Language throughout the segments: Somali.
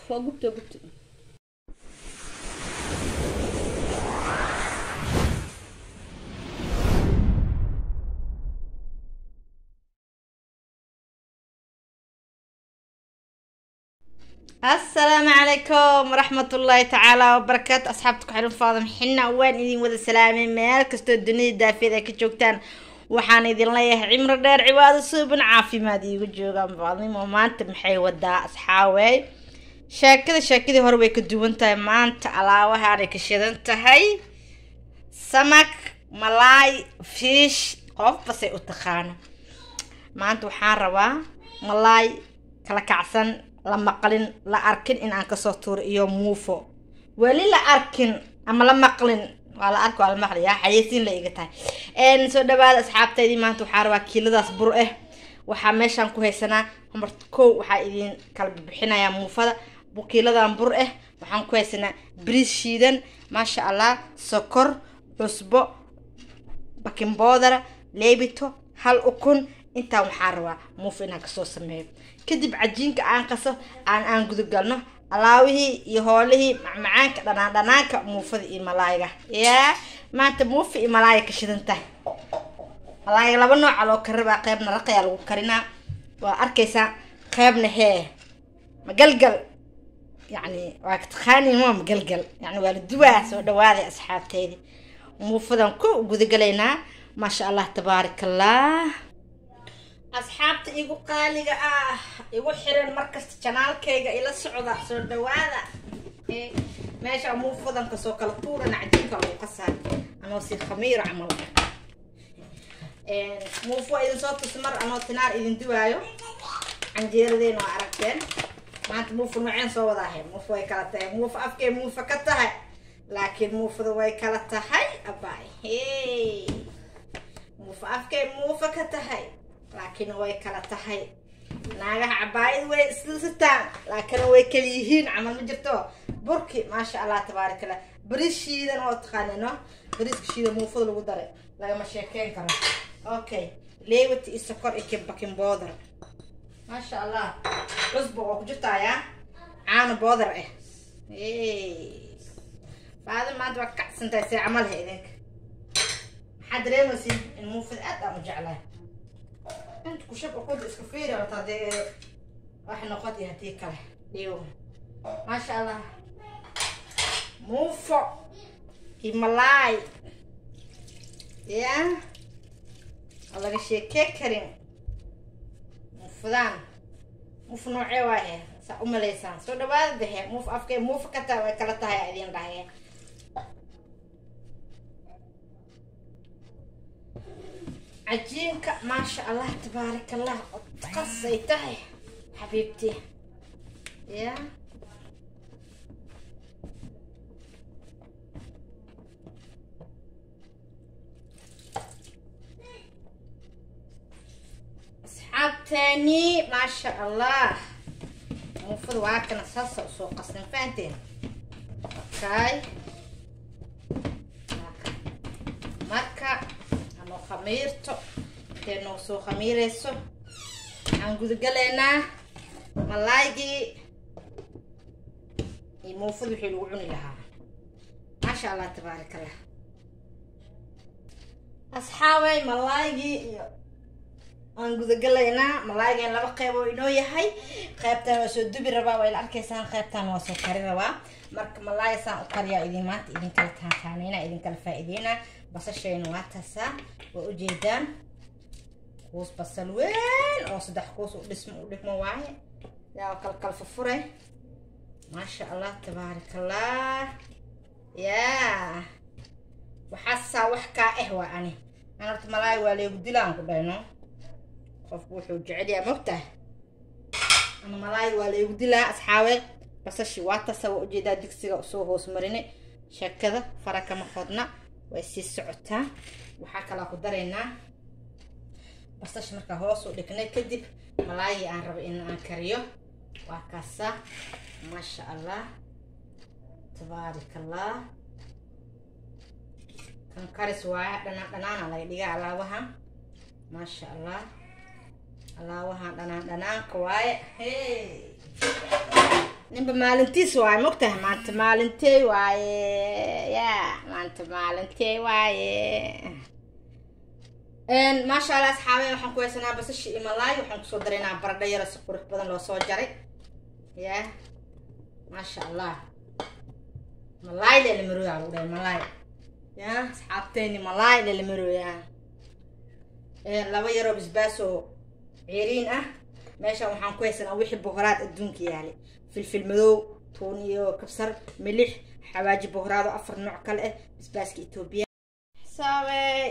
waa gubta gubta asalaamu calaykum waraxmatullaahi tacaala wabarakaatu asxaabta ku xihan faadam xina waan idin wada salaamay meel kastoo dunida daafeed ay ka joogtaan waxaan idin leeyahay cimro dheer cibaado suuban caafimaad iigu joogaan baadnimo maanta maxay wadaa asxaawey sheekada sheekadii hore way ka duwan tahay maanta alaabahaanay ka shidan tahay samak malaay fiish qofbasay u taqaano maanta waxaan rabaa malaay kala kacsan la maqlin la arkin in aan kasoo tuuro iyo muufo weli la arkin ama la maqlin waa la arki waa la maqli yaa xayeysiin la iga tahay soo dhawaada asxaabtaydii maanta waxaa rabaa kiiladaas bur ah waxaa meeshaan ku haysanaa horta kow waxaa idin kala bixinayaa muufada kiiladan bur ah waxaan ku haysanaa bariis shiidan maasha allah sokor cusbo bakin boodara leebito hal ukun intaan waxaa rabaa muufo inaan kasoo sameeyo kadib cajiinka aan qaso aan aan gudagalno alaawihii iyo hoolihii macmacaanka dhanaan dhanaanka muufada iyo malaayga yaa maanta muufa iyo malaaya ka shidan tahay malaayga laba nooca loo karabaa qeybna raqayaa lagu karinaa waa arkaysaa qeybna hee magalgal yacni waa ka taqaaniin waa magalgal yacni waa la duwaa soo dhawaaday asxaabteydii muufadan ku gudagalaynaa maasha allah tabaaraka allah asxaabta igu qaaliga ah igu xiran markasta janaalkayga ila socda soo dhawaada meesha muufadan kasoo kala tuurana cajiinka lagu qasaa anoo si khamiiro camal muufo idin soo tus mar anoo tinaar idin duwaayo canjeeradeena waa aragteen maanta muufa nooceen soo wadaahe muufa way kala tahay muufa afkay muufa ka tahay laakiin muufada way kala tahay abaay hey muufa afkay muufa ka tahay laakiin way kala tahay naagaha cabaayad way islasitaan laakiin way kala yihiin camal ma jirto burki maasha allah tabaarak allah bariis shiidan oo taqaanino bariiska shiidan muufada lagu daray lagama sheekeyn karo okay leewati iyo sokor iyo bakin boodar maasha allah cusbo oo ku jirtaayaa caano boodar ah faada maanta waa kacsantahay see camal ha idinka maxaa dareemaysin in muufada aad aan u jeclahay انت كشب اخذ اسكفيرة وتادي راح نقضي هدي كله اليوم ما شاء الله موفو هيمالاي يا الله قشي كيك كريم مفدان موف نوعي واهي سا أم ليسان سو دباد ده موف أفكي موف كتا وكالتا هاي أدين ده عجينك ما شاء الله تبارك الله قصيته حبيبتي يا اصحاب تاني ما شاء الله المفروض واكنا صلصة وسوق قصنا فانتين اوكي marka anoo khamiirto intee noo soo khamiireyso waxaan gudagalaynaa malaaygii iyo muufada wixii lagu cuni lahaa maasha allah tabaarak allah asxaabay malaaygii iyo aan gudagalaynaa malaaygan laba qeyb oo inoo yahay qeybtan waa soo dubi rabaa waa ila arkaysaan qeybtan waa soo kari rabaa marka malaay saan u kariyaa idin maanta idinkala taataaneyna idinkala faa-iideynaa basashayna waa taasaa waa ujeedaan kuus basal weyn oo saddex kuus u dhismo u dhigmo waaye yaa kala kala furfuray maasha allah tabaarak allah yaa waxaasaa wax kaa ah waa ani an horta malaay waa leegu dilaan ku dhayno qofku wuxuu jecel yahay mogtahay ama malaay waa leegu dilaa asxaabe basashi waa tasa waa ujeedaa digsiga soo hoos marine sheekada fara kama qodna way sii socotaa waxaa kalaa ku daraynaa basash markaa hoos u dhignay kadib malaayii aan rabo in aan kariyo waa kaasaa maasha allah tabaarak allah kan karis waaya dhanaan dhanaana laga dhigaa alaabahan maasha allah alaabahan dhanaan dhanaanka waaye hey ninba maalintiis waaye mogtahay maanta maalintey waaye ya maanta maalintey waaye maasha allah asxaabe waxaan ku haysanaa basashi iyo malaay waxaan kusoo daraynaa baradho yaro si qurux badan loo soo jaray ya maasha allah malaay lelamarooya lagu dhahay malaay ya asxaabteyni malaay lelamarooya laba yaroo basbaaso ceeriin ah meeshan waxaan ku haysanaa wixii bohoraad adduunka yaalay filfil madow tuun iyo kabsar milix xawaaji bohoraado afar nooc kale ah basbaaska etoobiya saabey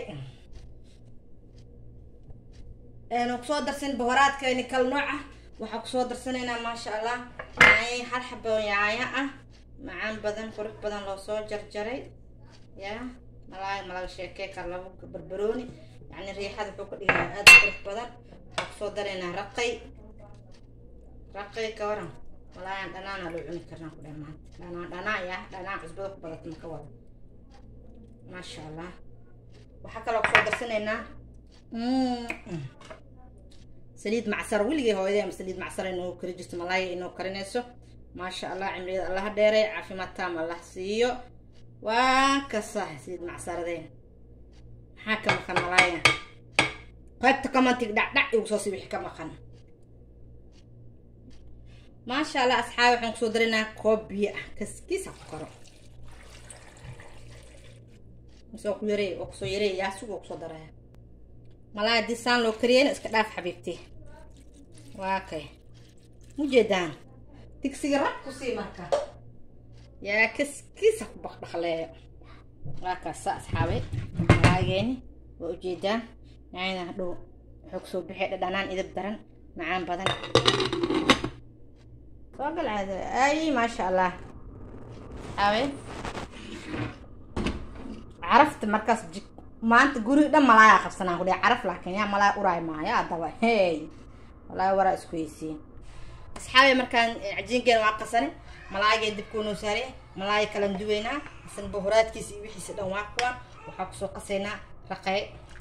kusoo darsan bohoraadkeeni kal nooc ah waxaa kusoo darsanaynaa maasha allah yaanya hal xabo yaanya ah macaan badan qurux badan loo soo jarjaray ya malaay malaga sheekey kar labo barbarooni yani riixada wuxuu ka dhigaa aada qurux badan waxaa kusoo daraynaa raqay raqay ka waran malaayan dhanaana loo cuni karnaa ku dhahay maanta dhanaa dhanaa ya dhanaa cusbada ku badata maka wada maasha allah waxaa kaloo kusoo darsanaynaa saliid macsar weligay hooyadee ama saliid macsar inoo kari jirto malaaya inoo karinayso maasha allah cimriyada allaha dheeray caafimaad taam allah siiyo waa kasa saliid macsaradeen maxaa ka maqan malaaya qaybta commentig dhacdhac igu soo si wixii ka maqan maasha allah asxaabi waxaan kusoo daraynaa koob biyo ah kaskiisa ku karo misoo ku yarey oo kusoo yarey yaa sugoo kusoo daraya malaaya haddii saan loo kariyeyna iska dhaaf xabiibti waa kay mujeedaan digsiga rab ku sii marka yaa kaskiisa ku baqbaqleeyo waa kaasa asxaabay malaageeni waa ujeedaan nacayna hadhow wuxuu kusoo bixay dhadhanaan idab daran macaan badan soo gal caado ay maasha allah asxaabay carafta markaas jik maanta guri dhan malaayaa qabsanaan ku dhe caraf laakiin yaa malaaya uraay maayo haddaba hey malaaya waraa isku heysiin asxaabay markaan cajiinkeena waa qasane malaayagee dibkuunoo saare malaaya kalan duweynaa isan bohoraadkiisa iyo wixiisa dhan waa kuwaan waxaa kusoo qasaynaa raqey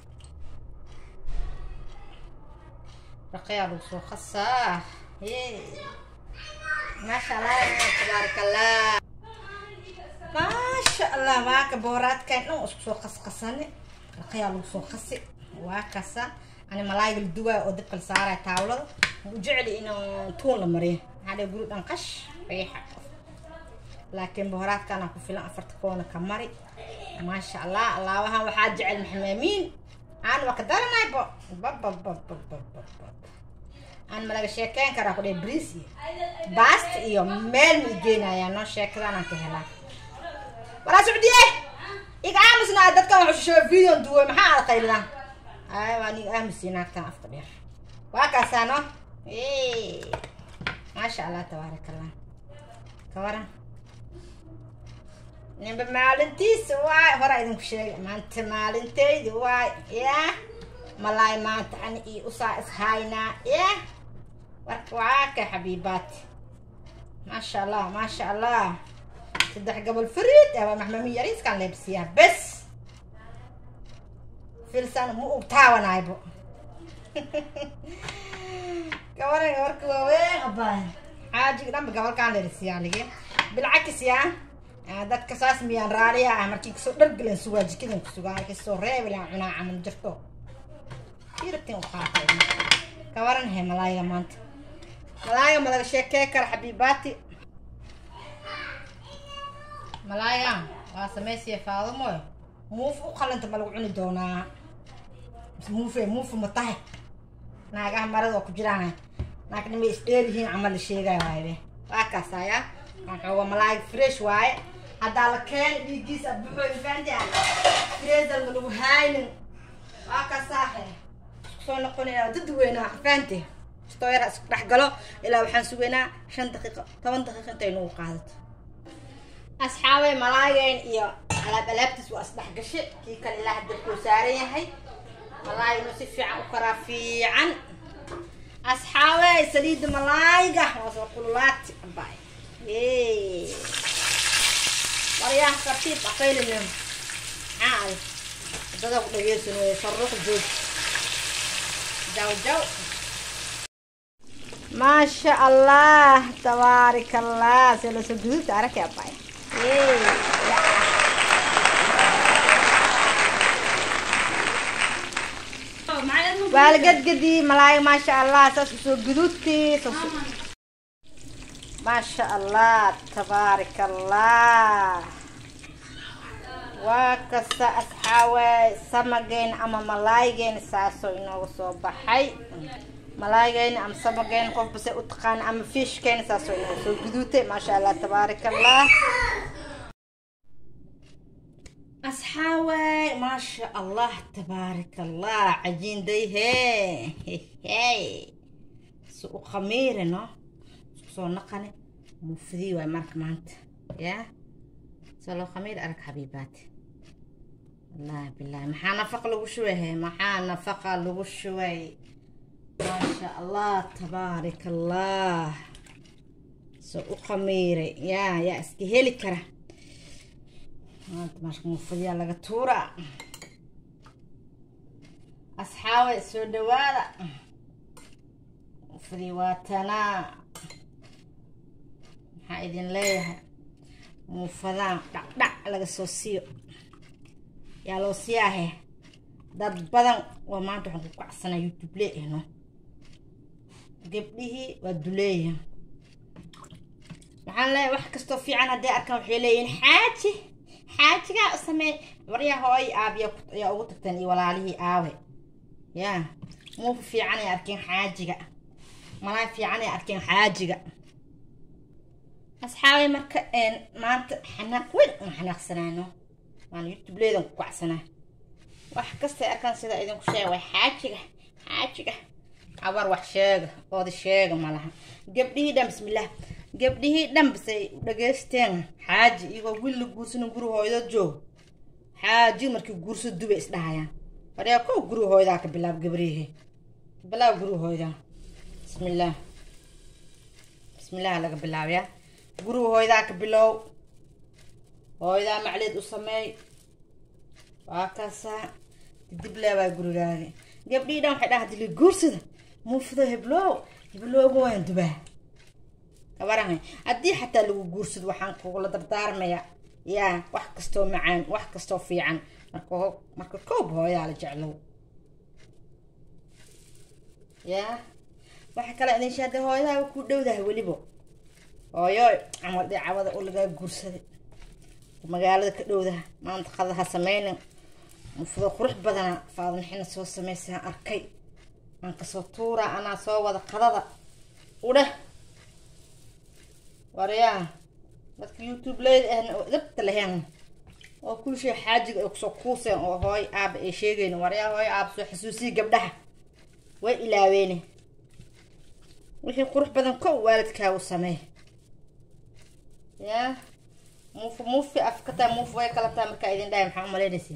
raqeyaa lagu soo qasaa hey maasha allah tabaarak allah maasha allah waaka bohoraadkan dhan isku soo qasqasane raqayaa lagu soo qasi waa kasa ani malaayga la duwaayo oo dabka la saaraya taawlada u jecli inuu tuun la mariyo maxaa dhe guri dhan qash riixa laakiin bohoraadkana ku filan afarta koona ka mari maasha allah allaabahan waxaa jecel maxmaamiin aan waa ka daranaybo babababababab aan malaga sheekeyn karaa ku dhe briis iyo baast iyo meel ma igeenayaa noo sheekadaanaan ka helaa walaa socdiye iga aamusnaa dadkan waxu shisheeyo video duway maxaa aad qaylidaan ay waan iga aamusi naagtan afka dheer waa kaasaa no maasha allah tabaarak allah ka waran ninba maalintiisa waay horaa idinku sheegay maanta maalinteydi waay ya malaay maanta ani iyo usaa ishaynaa ya warka waa ka xabiibaati maasha allah maasha allah saddex gobol fariid aba maxmami yariiskaan leebsiyaa bes filsan ma ug taawanaybo gabaran gabarka waaweyn abaan xaajiga dhanba gabalkaan leerisiyaa lige bilcakis yaa dadka saas miyaan raaliya ah markii kasoo dhargelan sugaa jikadan kusugaa markii soo reebilan cunaa camal jirto irabtin u qaatay gabaran he malaayiga maanta malaayiga malaga sheekee kara xabiibaati malaaya waa samaysiya faadamoy muuf u qalanta ma lagu cuni doonaa muufe muufu ma tahay naagaha marada oo ku jiraan naagnima isdheer yihiin camal la sheegaya waaye waa kaasaya waxooga malaay fresh waaye haddaa la keena dhiiggiisa buxooy faanti freezer ma lagu haynin waa kaasaahe isku soo noqonaya dad weynaa faanti stoyara isku dhex galo ilaa waxaan sugaynaa shan daqiiqo toban daqiiqo intay nagu qaadato asxaabay malaayeen iyo alaab alaabtiis waa isdhex gashe kii kale ilaa hadda kuu saaran yahay malaayinu si fiican u karaa fiican asxaabey saliidda malaayga waa soo kululaati abay waryaha tartiib aqaylinem maxaa aday wadada ku dhageysan wey farruq joog jaw jaw maasha allah tabaarik allah se lasoo guduudta araki abay waa la gadgadii malaay maasha allah saas usoo guduudtii maasha allah tabaarik allah waa kasta asxaawe samageen ama malaaygeena saasoo inooga soo baxay malaaygeena ama samageen qofba se u taqaana ama fishkeena saasoo inooga soo guduutay maasha allah tabaarik allah asxaawe maasha allah tabaarik allah cajiinday hee hey si u khamiire no isku soo naqane mufdii waay marka maanta yaa salo khamiir arag xabiibaat wallahi billahi maxaa nafaqa lagu shubay he maxaa nafaqa lagu shubay maasha allah tabaarik allah so u khamiiray yaa yaa iska heli kara maanta maashka mufadiyaa laga tuura asxaabe soo dhawaada mufadii waa tanaa maxaa idin leeyahay muufadaan dhacdhac laga soo siiyo yaa loo siyaahe dad badan waa maanta waxaan ku kacsanaa youtube leehno gabdhihii waa duleeya waxaan leeyahay wax kastoo fiican hadday arkaan waxay leeyihiin xaaji xaajigaa u sameey waryaa hooy aabiya ayaa ugu tagteen iyo walaalihii aawe yaa muufa fiicanay arkeen xaajiga malaay fiicanay arkeen xaajiga asxaabay marka maanta xanaaq weyn aan xanaaqsanaano waan youtubeleedan ku kacsanaa wax kastay arkaan sida idinku sheega way xaajiga xaajiga abar wax sheega ooda sheega malaha gabdhihii dhan bismillaah gabdhihii dhan basay dhageysteen xaaji iyagoo wiil la guursano guri hooydood joog xaaji markii guurso dubay isdhahayaan waryaa kow guri hooydaa ka bilaab gabrihi bilaab guri hooydaa bismillaah bismillaah laga bilaabayaa guriga hooydaa ka bilow hooydaa macleed u sameey waa kaasaa dib leebaa gurigaaga gabdhii dhan waxay dhaha dili guursada muufdo heblow heblowga waan dubaa kabaran haddii xataa lagu guursado waxaan kugula dardaarmayaa yaa wax kastoo macaan wax kastoo fiican marka marka koob hooyaa la jeclow yaa waxa kale idin shaade hooyadaaba ku dhowdahay weliba hooyo camal dhicawada oo lagaa guursaday magaalada ka dhowdaha maanta qadaha sameynin mufdo qurux badana faadnixina soo sameysaan arkay aan kasoo tuuraa anaa soo wada qadada udheh waryaa dadka youtube leyd ahna oo dabta lahayn oo kul shay xaajiga ay kusoo kuuseen oo hooy aaba ay sheegeyn waryaa hooy aaba soo xasuusiya gabdhaha way ilaaweene wixii qurux badan kow waalidkaagu sameey yaa muufu muufi afkataa muufu way kala taa markaa idin dhahay maxaa umalaynaysiin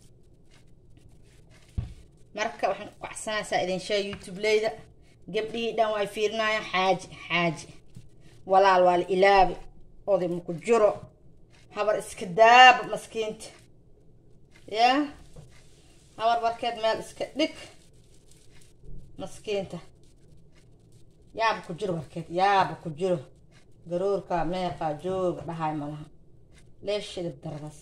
marka waxaan ku kacsanaysaa idin sheeg youtube leyda gabdhihii dhan way fiirinayaan xaaji xaaji walaal waa la ilaabi oday maku jiro habar iska daaba maskiinta yaa habar barkeed meel iska dhig maskiinta yaaba ku jiro barkeed yaaba ku jiro garoorka meeqa jooga dhahay malaha leeshidib daradaas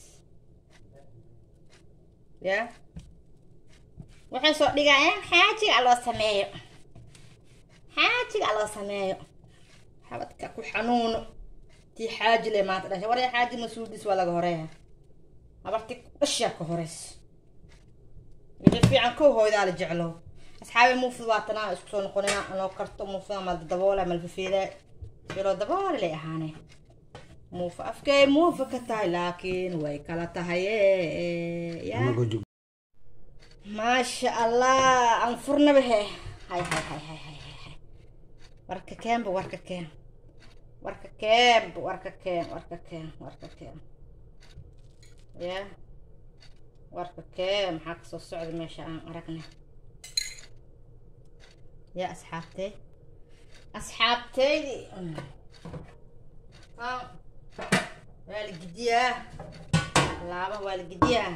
yaa waxay soo dhigayaan xaajiga loo sameeyo xaajiga loo sameeyo xabadka ku xanuuno tii xaaji le maanta dhashay warya xaaji mas-uuldiis waa laga horeeya habarti dhashaa ka horeyso wixii fiican kow hooydaa la jeclo asxaabi muufid waa tanaa isku soo noqonina anoo karto muufida mal daboola malfafiida biloo daboole lay ahaane muufa afkay muufa ka tahay laakiin way kala tahay yaa maasha allah aan furnaba he hay hay hay hay hay hay hay warka keenba warka keen warka keenba warka keen warka keen warka keen ya warka keen maxaa kasoo socda meesha aan aragna ya asxaabtey asxaabteydi waa la gidiyaa laaba waa la gidiyaa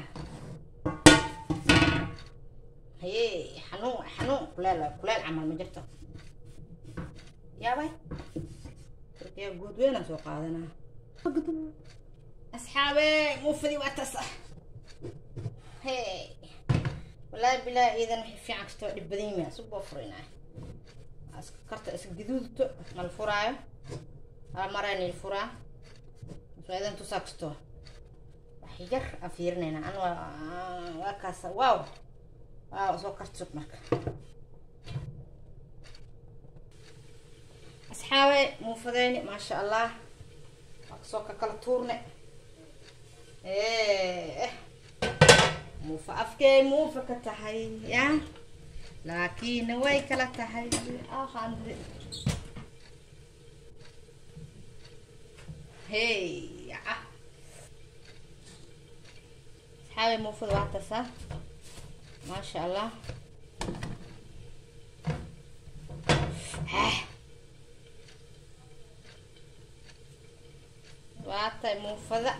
haye xanuun xanuun kuleel kuleel camal ma jirto yaabay yaa guud weynaan soo qaadanaa asxaabe muufadii waa taas ah hey wallaahi bilaa iidan wixii fiican kastoo dhib badan yimi asug boo furinaa karta is gaduudto mal furaayo hal mareen il furaa soo idan tusaa kastoo wax yar aan fiirinayna an waa waa kaasa waaw waaw soo kartsug marka asxaabe muufadeyni maasha allah waa kasoo ka kala tuurne eh muufa afkee muufa ka tahay ya laakiinna way kala tahay ahande hey ah asxaabe muufada waa tasa maasha allah waatay muufada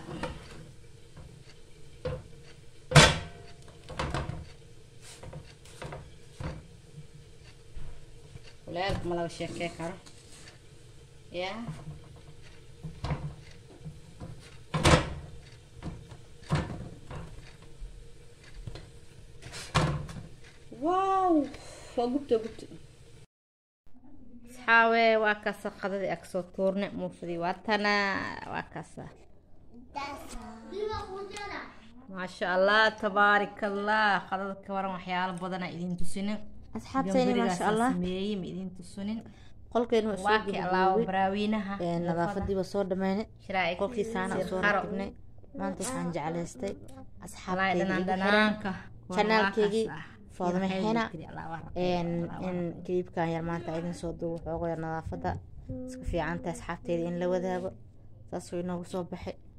kuleelka ma laga sheekey karo ya wow waa gubta gubta asxaawe waa kaasa qadadii ag soo tuurne muufadii waa tana waa kaasa maasha allah tabaarik allah qadada ka waran waxyaalo badana idin tusinin asxaabtayni maasha allah sameeyey ma idin tusinin qolkeena waa waa soo kii allaaba gabagaboobay baraawiinaha nadaafadii waa soo dhameynay shiraa'ic qolkii saana sir soo qaro. rakibnay maanta waxaan jeclaystay walahi asxaabtayda dhanaan igu xiran dhanaanka Channelkeygii Waa kaas ah. Faadimo Ilaahay Xena. wuu kiri, Allah waa rabbi, in Allah waa in rabbi. kiliibkan yar maanta idin soo duubo xoogo yar nadaafada iska fiican tahay asxaabteyda in la wadaago saas way inoogu soo baxay